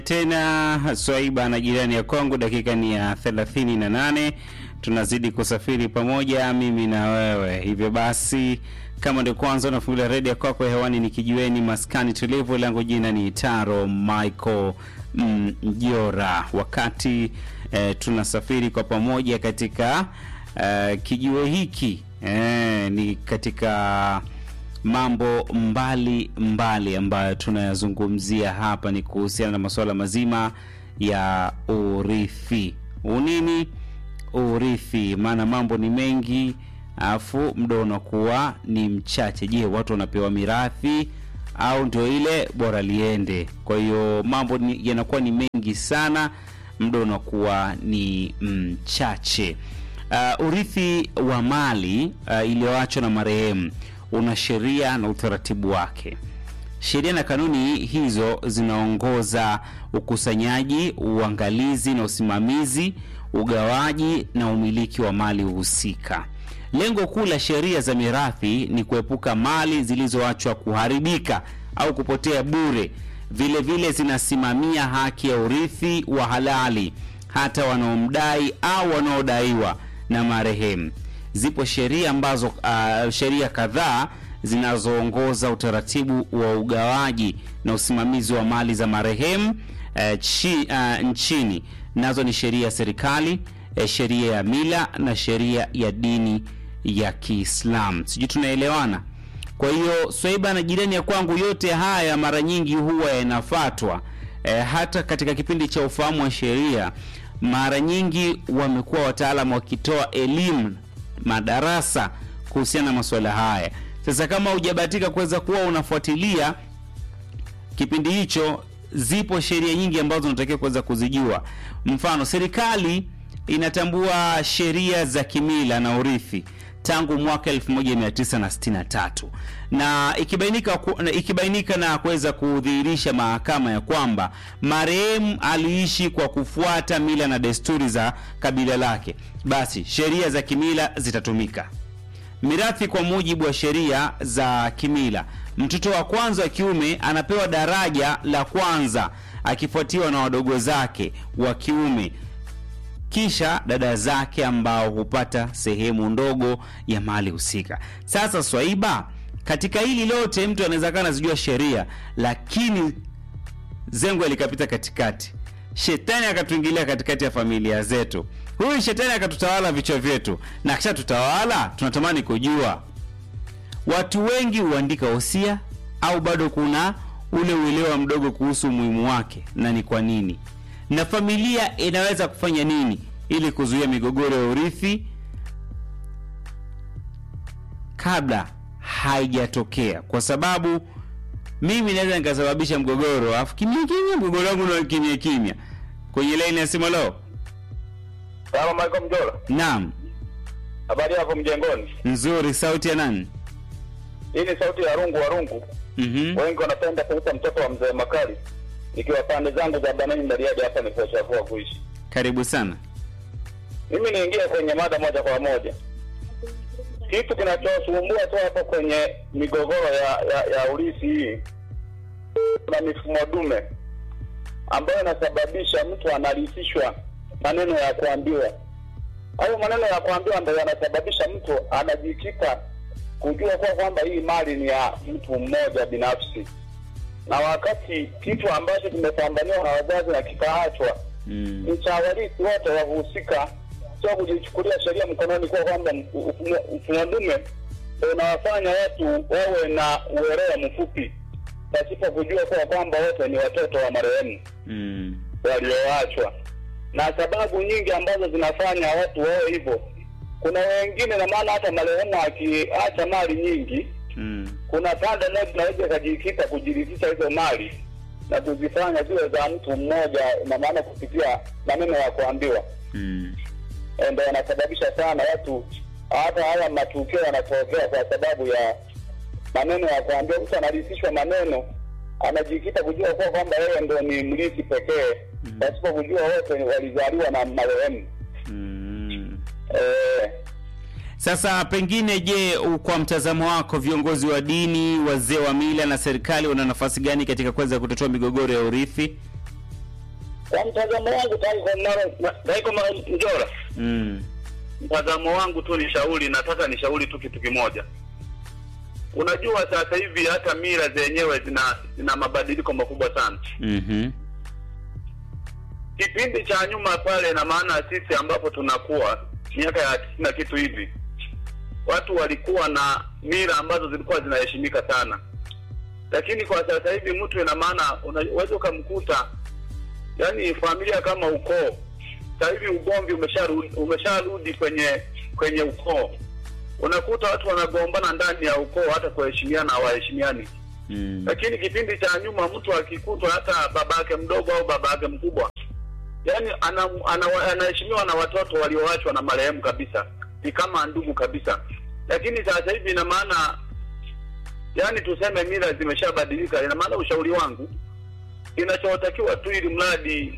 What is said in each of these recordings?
tena Swaiba na jirani ya kwangu, dakika ni ya thelathini na nane. Tunazidi kusafiri pamoja mimi na wewe. Hivyo basi, kama ndio kwanza unafungulia redio kwako hewani, ni kijiweni maskani tulivu, langu jina ni Taro Michael Mjora. Wakati eh, tunasafiri kwa pamoja katika eh, kijiwe hiki eh, ni katika mambo mbali mbali ambayo tunayazungumzia hapa ni kuhusiana na masuala mazima ya urithi. Unini urithi? Maana mambo ni mengi, afu muda unakuwa ni mchache. Je, watu wanapewa mirathi au ndio ile bora liende? Kwa hiyo mambo ni, yanakuwa ni mengi sana, muda unakuwa ni mchache. Uh, urithi wa mali uh, iliyoachwa na marehemu una sheria na utaratibu wake. Sheria na kanuni hizo zinaongoza ukusanyaji, uangalizi na usimamizi, ugawaji na umiliki wa mali husika. Lengo kuu la sheria za mirathi ni kuepuka mali zilizoachwa kuharibika au kupotea bure. Vile vile zinasimamia haki ya urithi wa halali hata wanaomdai au wanaodaiwa na marehemu. Zipo sheria ambazo uh, sheria kadhaa zinazoongoza utaratibu wa ugawaji na usimamizi wa mali za marehemu uh, chi, uh, nchini. Nazo ni sheria ya serikali, uh, sheria ya mila na sheria ya dini ya Kiislamu. Sijui tunaelewana? Kwa hiyo Swaiba na jirani ya kwangu, yote haya mara nyingi huwa yanafatwa uh, hata katika kipindi cha ufahamu wa sheria, mara nyingi wamekuwa wataalamu wakitoa elimu madarasa kuhusiana na masuala haya. Sasa kama hujabahatika kuweza kuwa unafuatilia kipindi hicho, zipo sheria nyingi ambazo unatakiwa kuweza kuzijua. Mfano, serikali inatambua sheria za kimila na urithi tangu mwaka 1963 na ikibainika, ikibainika na kuweza kudhihirisha mahakama ya kwamba marehemu aliishi kwa kufuata mila na desturi za kabila lake, basi sheria za kimila zitatumika. Mirathi kwa mujibu wa sheria za kimila, mtoto wa kwanza wa kiume anapewa daraja la kwanza akifuatiwa na wadogo zake wa kiume kisha dada zake ambao hupata sehemu ndogo ya mali husika. Sasa Swaiba, katika hili lote mtu anaweza kana zijua sheria, lakini zengo likapita katikati, shetani akatuingilia katikati ya familia zetu. Huyu shetani akatutawala vichwa vyetu, na kisha tutawala, tunatamani kujua watu wengi huandika wosia au bado kuna ule uelewa mdogo kuhusu umuhimu wake na ni kwa nini na familia inaweza kufanya nini ili kuzuia migogoro ya urithi kabla haijatokea, kwa sababu mimi naweza nikasababisha mgogoro afu kimya kimya, mgogoro wangu na kimya kimya. Kwenye laini ya simu, leo Sawa, Michael Mjola. naam, Habari yako mjengoni? nzuri. Sauti ya nani? Hii ni sauti ya rungu wa rungu. Mhm. Wengi wanapenda kuita mtoto wa mzee Makali. Nikiwa pande zangu za Banani Bariadi hapa nikochafua kuishi. Karibu sana. Mimi niingie kwenye mada moja kwa moja. Kitu kinachosumbua tu hapo kwenye migogoro ya, ya, ya urithi hii kuna mifumo dume ambayo inasababisha mtu analithishwa maneno ya kuambiwa. Hayo maneno ya kuambiwa ndio yanasababisha mtu anajikita kujua kuwa kwamba hii mali ni ya mtu mmoja binafsi, na wakati kitu ambacho kimepambaniwa na wazazi na kikaachwa Mm. ni cha warithi wote wahusika, sio kujichukulia sheria mkononi, kuwa kwamba mfumo dume ndio unawafanya watu wawe na uelewa mfupi pasipo kujua kuwa kwamba wote ni watoto wa marehemu Mm. walioachwa, na sababu nyingi ambazo zinafanya watu wawe hivyo. Kuna wengine, na maana hata marehemu akiacha mali nyingi, Mm. kuna pande moja inaweza ikajikita kujirithisha hizo mali na kuzifanya ziwe za mtu mmoja, na maana kupitia maneno ya kuambiwa Mm. Eh, ndo yanasababisha sana watu, hata haya matukio yanatokea kwa sababu ya maneno ya kuambiwa. Mtu anarithishwa maneno, anajikita kujua kuwa kwamba yeye ndo ni mrithi pekee, pasipo kujua wote walizaliwa na marehemu. Mm. Eh, Sasa pengine, je, u- kwa mtazamo wako, viongozi wa dini, wazee wa mila na serikali wana nafasi gani katika kuweza kutatua migogoro ya urithi? Kwa mtazamo wangu, Taiko Maro- Taiko Maro- Mjora, mm. mtazamo wangu tu ni shauri, nataka ni shauri tu kitu kimoja. Unajua sasa hivi hata mila zenyewe zina zina mabadiliko makubwa sana. mm Kipindi cha nyuma pale, na maana sisi ambapo tunakuwa miaka ya tisini na kitu hivi, watu walikuwa na mila ambazo zilikuwa zinaheshimika sana, lakini kwa sasa hivi mtu, ina maana unaweza ukamkuta, yani familia kama ukoo, sasa hivi ugomvi umesharudi umesharudi kwenye kwenye ukoo. Unakuta watu wanagombana ndani ya ukoo, hata kuheshimiana hawaheshimiani. mm. Lakini kipindi cha nyuma mtu akikutwa hata babake mdogo au babake mkubwa, yani anaheshimiwa ana, ana, anaheshimiwa na watoto walioachwa na marehemu kabisa, ni kama ndugu kabisa. Lakini sasa hivi ina maana yani tuseme mila zimeshabadilika. Ina maana ushauri wangu, inachotakiwa tu ili mradi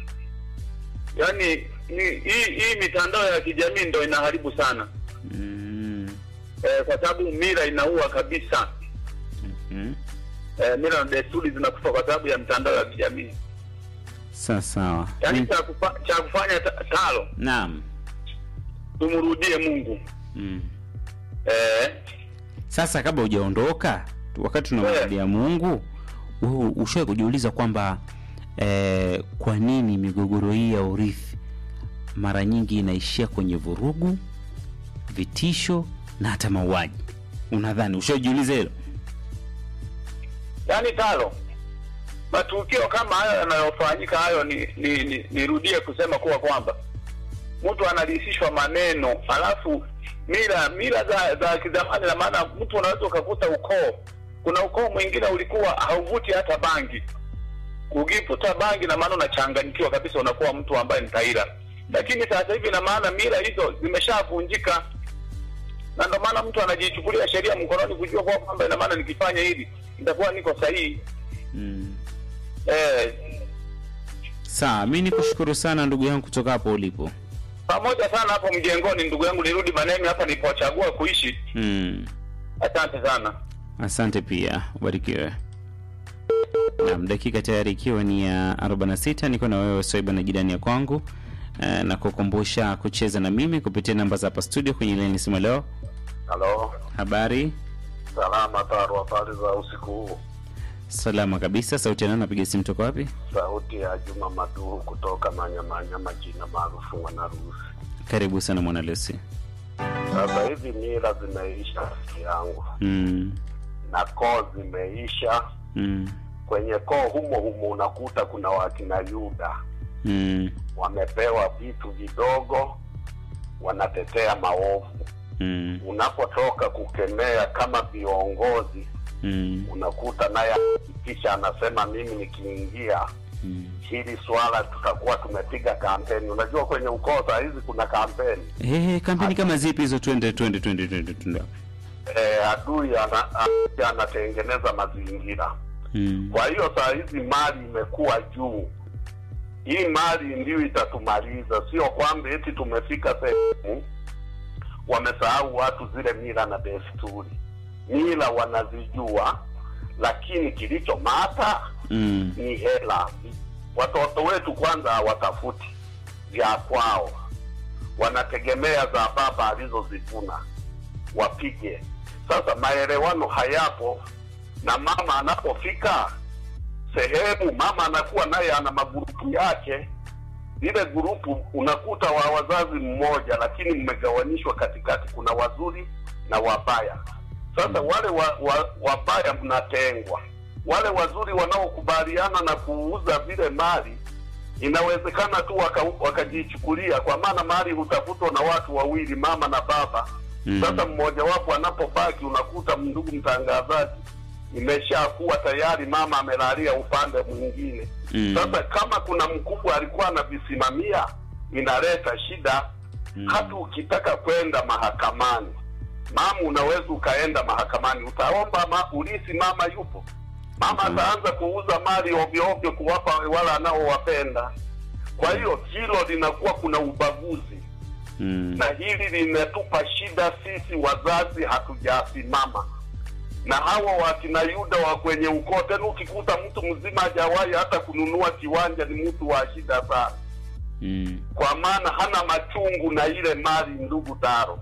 yani ni, hii hii mitandao ya kijamii ndo inaharibu sana Mm. eh, kwa sababu mila inaua kabisa. Mm. Eh, mila na desturi zinakufa kwa sababu ya mitandao ya kijamii. Sawa sawa. Yaani Mm. cha kufa, cha kufanya ta- talo Naam. tumrudie Mungu. Mm. Eh, Sasa kabla hujaondoka, wakati tunamwabudia Mungu, wewe ushawahi kujiuliza kwamba eh, kwa nini migogoro hii ya urithi mara nyingi inaishia kwenye vurugu, vitisho na hata mauaji? Unadhani ushajiuliza hilo? yaani talo matukio kama hayo yanayofanyika hayo, ni ni- ni- nirudie kusema kuwa kwamba mtu analisishwa maneno, alafu mila mila za za kizamani, na maana mtu unaweza ukakuta ukoo, kuna ukoo mwingine ulikuwa hauvuti hata bangi, ukivuta bangi na maana unachanganyikiwa kabisa, unakuwa mtu ambaye ni taira. Lakini sasa hivi na maana mila hizo zimeshavunjika, na ndio maana mtu anajichukulia sheria mkononi, kujua kwa kwamba ina maana nikifanya hili nitakuwa niko sahihi. Mm. Eh, Sawa, mi nikushukuru sana ndugu yangu kutoka hapo ulipo. pamoja sana hapo mjengoni, ndugu yangu, nirudi Manemi hapa nilipochagua kuishi. Mm. Asante sana. Asante pia, ubarikiwe. Naam, dakika tayari ikiwa ni ya 46 niko na wewe Swaiba na jirani ya kwangu eh, na kukumbusha kucheza na mimi kupitia namba za hapa studio kwenye ile nisema leo. Halo, Habari salama Taro, habari za usiku huu? salama kabisa. Sauti yanao napiga simu toka wapi? Sauti ya Juma Maduhu kutoka Manyamanyama, jina maarufu Mwanarusi. Karibu sana mwana Lucy. Sasa hivi mila zimeisha rafiki yangu, Mm. na koo zimeisha. Mm. Kwenye koo humo humo unakuta kuna wakina Yuda Mm. wamepewa vitu vidogo, wanatetea maovu. Mm. Unapotoka kukemea kama viongozi, Mm. unakuta naye kisha anasema mimi nikiingia Mm. hili swala tutakuwa tumepiga kampeni. Unajua kwenye ukoo saa hizi kuna kampeni Eh, kampeni kama zipi hizo? Twende twende twende twende twende. e, adui ana, adui anatengeneza mazingira. Mm. Kwa hiyo saa hizi mali imekuwa juu. Hii mali ndiyo itatumaliza, sio kwamba eti tumefika sehemu wamesahau watu zile mila na desturi. Mila wanazijua, lakini kilicho mata Mm. ni hela. Watoto wetu kwanza hawatafuti vya kwao, wanategemea za baba alizozivuna wapige. Sasa maelewano hayapo, na mama anapofika sehemu, mama anakuwa naye ana magurupu yake. Lile gurupu unakuta wa wazazi mmoja, lakini mmegawanishwa katikati, kuna wazuri na wabaya. Sasa wale wa, wa, wabaya mnatengwa, wale wazuri wanaokubaliana na kuuza vile mali inawezekana tu waka- wakajichukulia, kwa maana mali hutafutwa na watu wawili, mama na baba. Mm. Sasa mmoja wapo anapobaki, unakuta ndugu mtangazaji, imeshakuwa tayari mama amelalia upande mwingine. Mm. Sasa kama kuna mkubwa alikuwa anavisimamia, inaleta shida. Mm. Hata ukitaka kwenda mahakamani, mama, unaweza ukaenda mahakamani, utaomba ma, ulisi, mama yupo, mama Mhm. ataanza kuuza mali ovyo ovyo kuwapa wale anaowapenda. Kwa hiyo hilo linakuwa kuna ubaguzi Mm. na hili linatupa shida sisi wazazi, hatujasimama na hawa wakina Yuda wa kwenye ukoo. Tena ukikuta mtu mzima hajawahi hata kununua kiwanja, ni mtu wa shida sana, Mm. kwa maana hana machungu na ile mali, ndugu Taro.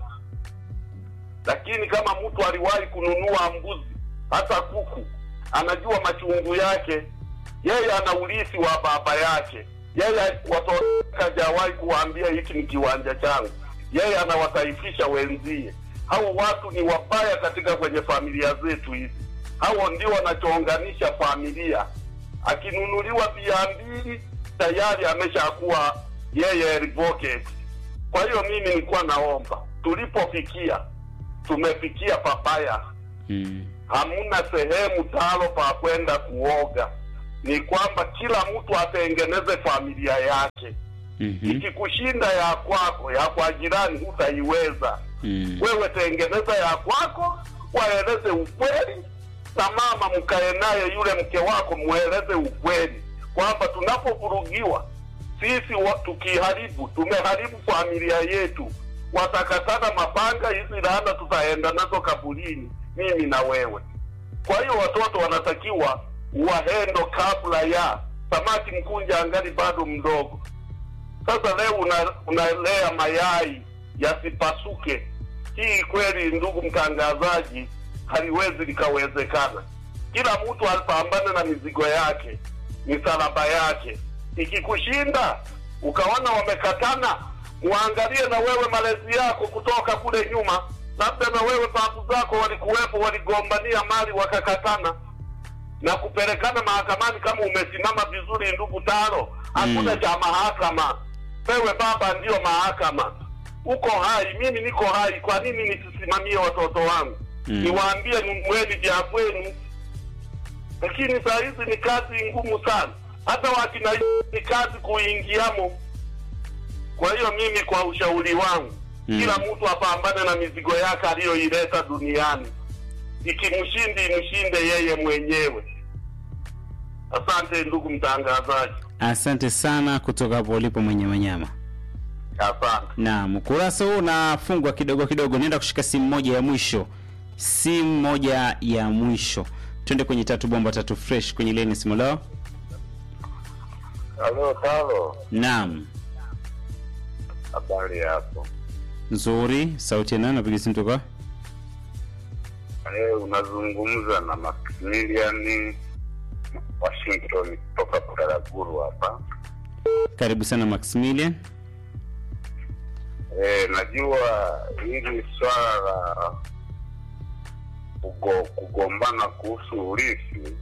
Lakini kama mtu aliwahi kununua mbuzi hata kuku, anajua machungu yake, yeye ana urithi wa baba yake, yeye watoto hajawahi kuwaambia hiki ni kiwanja changu, yeye anawataifisha wenzie. Hao watu ni wabaya katika kwenye familia zetu hizi. Hao ndio wanachounganisha familia. Akinunuliwa bia mbili tayari ameshakuwa yeye advocate. Kwa hiyo mimi nilikuwa naomba, tulipofikia tumefikia papaya Mm. hamuna sehemu talo pa kwenda kuoga. Ni kwamba kila mtu atengeneze familia yake. Mhm. Ikikushinda ya kwako, ya kwa jirani hutaiweza. Mm. Wewe tengeneza ya kwako, waeleze ukweli, na mama mkae naye yule mke wako, mweleze ukweli kwamba tunapovurugiwa sisi wa, tukiharibu tumeharibu familia yetu, watakatana mapanga, hizi laana tutaenda nazo kaburini, mimi na wewe. Kwa hiyo watoto wanatakiwa wahendo kabla ya samaki mkunja angali bado mdogo. Sasa leo una, unalea mayai yasipasuke. Hii kweli, ndugu mtangazaji, haliwezi likawezekana. Kila mtu apambane na mizigo yake, misalaba yake. Ikikushinda ukaona wamekatana, muangalie na wewe malezi yako kutoka kule nyuma, labda na wewe babu zako walikuwepo, waligombania mali wakakatana na kupelekana mahakamani. Kama umesimama vizuri, ndugu Taro, hakuna Mm. cha mahakama. Wewe baba ndiyo mahakama, uko hai, mimi niko hai. Kwa nini nisisimamie watoto wangu? Mm. Niwaambie mweni vya kwenu, lakini saa hizi ni kazi ngumu sana, hata wakina ni kazi kuingiamo. Kwa hiyo mimi, kwa ushauri wangu, Mm. kila mtu apambane na mizigo yake aliyoileta duniani, ikimshindi imshinde yeye mwenyewe. Asante ndugu mtangazaji, Asante sana kutoka hapo ulipo mwenye wanyama. asante. Naam, ukurasa huu unafungwa kidogo kidogo. Nenda kushika simu moja ya mwisho, simu moja ya mwisho. Twende kwenye tatu bomba tatu fresh kwenye leni simu lao. Halo Talo, Naam, habari yako? nzuri. Sauti ya nani? Napiga simu toka Eh, unazungumza na Maximilian Washington kutoka Kutaraguru hapa. karibu sana Maximilian. Eh, najua hili swala la kugo, kugombana kuhusu urithi.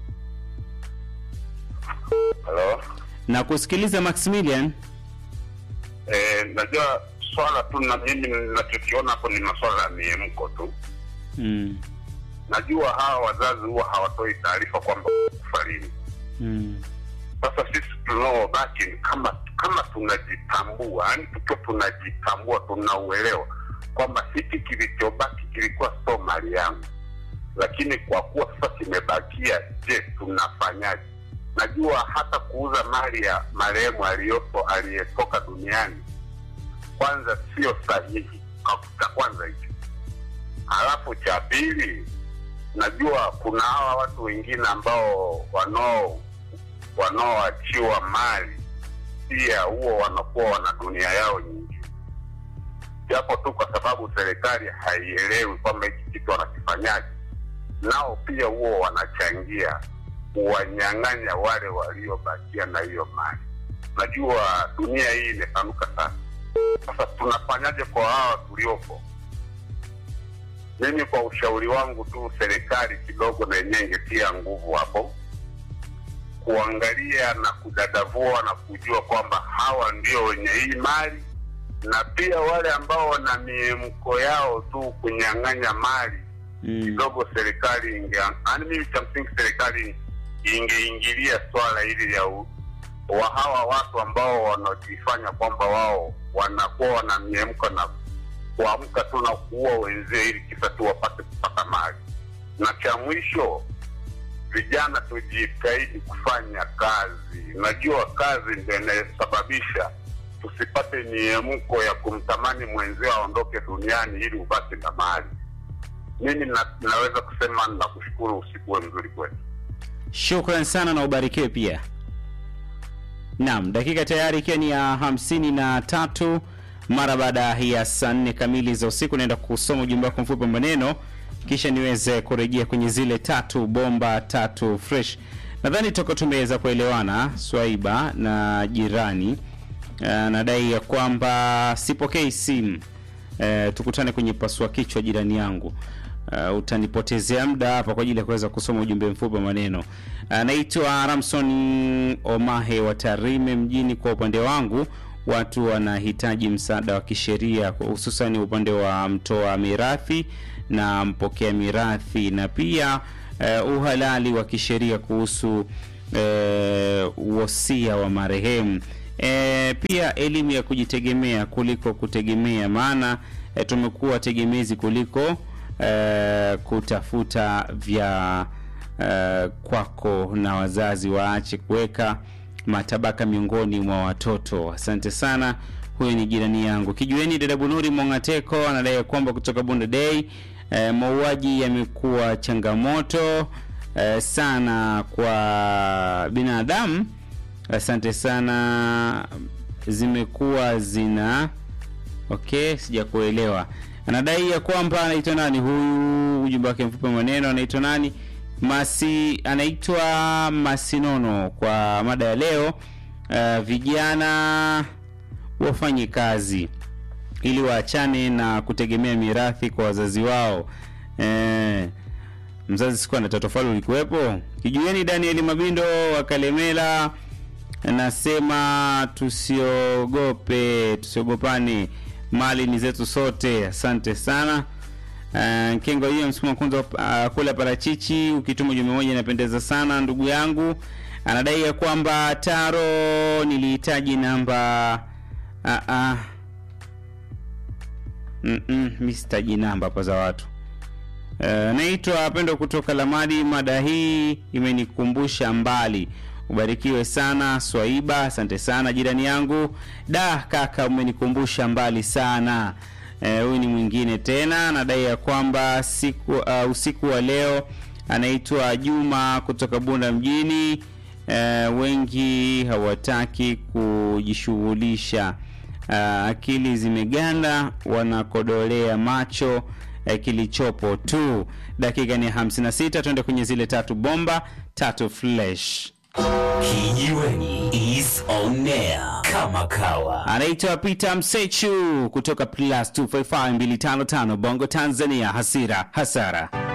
Halo? Na kusikiliza Maximilian. Eh, najua swala tu na mimi ninachokiona hapo ni maswala ya miemko tu. Mm. Najua hawa wazazi huwa hawatoi taarifa kwamba kufa lini. Mm. Sasa sisi tunaobaki ni kama kama tunajitambua, yani tukiwa tunajitambua, tunauelewa kwamba hiki kilichobaki kilikuwa sio mali yangu, lakini kwa kuwa sasa kimebakia, je, tunafanyaje? Najua hata kuuza mali ya marehemu aliyopo aliyetoka duniani, kwanza sio sahihi. Cha kwanza hicho, halafu cha pili, najua kuna hawa watu wengine ambao wanao wanaoachiwa mali pia huo wanakuwa wana dunia yao nyingine, japo tu kwa sababu serikali haielewi kwamba hiki kitu wanakifanyaje, nao pia huo wanachangia kuwanyang'anya wale waliobakia na hiyo mali. Najua dunia hii imepanuka sana. Sasa tunafanyaje kwa hawa tuliopo? Mimi kwa ushauri wangu tu, serikali kidogo na yenyewe ingetia nguvu hapo kuangalia na kudadavua na kujua kwamba hawa ndio wenye hii mali, na pia wale ambao wana miemko yao tu kunyang'anya mali Mm. kidogo, serikali inge yaani, mimi cha msingi serikali ingeingilia swala hili ya u- wa hawa watu ambao wanajifanya kwamba wao wanakuwa wana miemko na kuamka tu na kuua wenzie ili kisa tu wapate kupata mali. Na cha mwisho vijana tujitahidi kufanya kazi. Najua kazi ndio inayosababisha tusipate miemko ya kumtamani mwenzio aondoke duniani ili ubaki na mali. mimi na, naweza kusema nakushukuru, usiku uwe mzuri kwetu. Shukran sana na ubarikiwe pia. Naam, dakika tayari ikiwa ni ya hamsini na tatu mara baada ya saa nne kamili za usiku, naenda kusoma ujumbe wako mfupi wa maneno, kisha niweze kurejea kwenye zile tatu bomba tatu fresh. Nadhani toka tumeweza kuelewana Swaiba na jirani. Uh, nadai ya kwamba sipokei simu. Uh, tukutane kwenye pasua kichwa jirani yangu. Uh, utanipotezea muda hapa kwa ajili ya kuweza kusoma ujumbe mfupi wa maneno. Anaitwa uh, Ramson Omahe wa Tarime mjini. Kwa upande wangu, watu wanahitaji msaada wa kisheria, hususan upande wa mtoa mirathi na mpokea mirathi, na pia uh, uhalali wa kisheria kuhusu uh, wosia wa marehemu. E, pia elimu ya kujitegemea kuliko kutegemea, maana e, tumekuwa tegemezi kuliko e, kutafuta vya e, kwako, na wazazi waache kuweka matabaka miongoni mwa watoto. Asante sana. Huyo ni jirani yangu kijueni. Dada Bunuri Mongateko anadai kwamba kutoka Bunda Day e, mauaji yamekuwa changamoto e, sana kwa binadamu Asante sana, zimekuwa zina okay, sijakuelewa. Anadai ya kwamba anaitwa nani huyu, ujumbe wake mfupi maneno, anaitwa nani Masi, anaitwa Masinono. Kwa mada ya leo, uh, vijana wafanye kazi ili waachane na kutegemea mirathi kwa wazazi wao. Eh, mzazi sikuwa na tatofali ulikuwepo. Kijueni Daniel Mabindo wa Kalemela nasema tusiogope, tusiogopane, mali ni zetu sote. Asante sana. Uh, Kengo hiyo msukuma kwanza uh, kula parachichi ukituma ujumbe moja inapendeza sana ndugu yangu. Anadai ya kwamba Taro nilihitaji namba uh, uh. Mm -mm, mi sitaji namba hapa za watu. Uh, naitwa Pendo kutoka Lamadi. Mada hii imenikumbusha mbali Ubarikiwe sana Swaiba, asante sana jirani yangu. Da kaka, umenikumbusha mbali sana. Huyu e, ni mwingine tena anadai ya kwamba siku uh, usiku wa leo anaitwa Juma kutoka Bunda mjini. E, wengi hawataki kujishughulisha, uh, akili zimeganda, wanakodolea macho uh, kilichopo tu. Dakika ni 56, tuende kwenye zile tatu bomba tatu flash Kijiweni is on air kama kawa. anaitwa Peter Msechu kutoka plus 255 255 Bongo Tanzania. Hasira hasara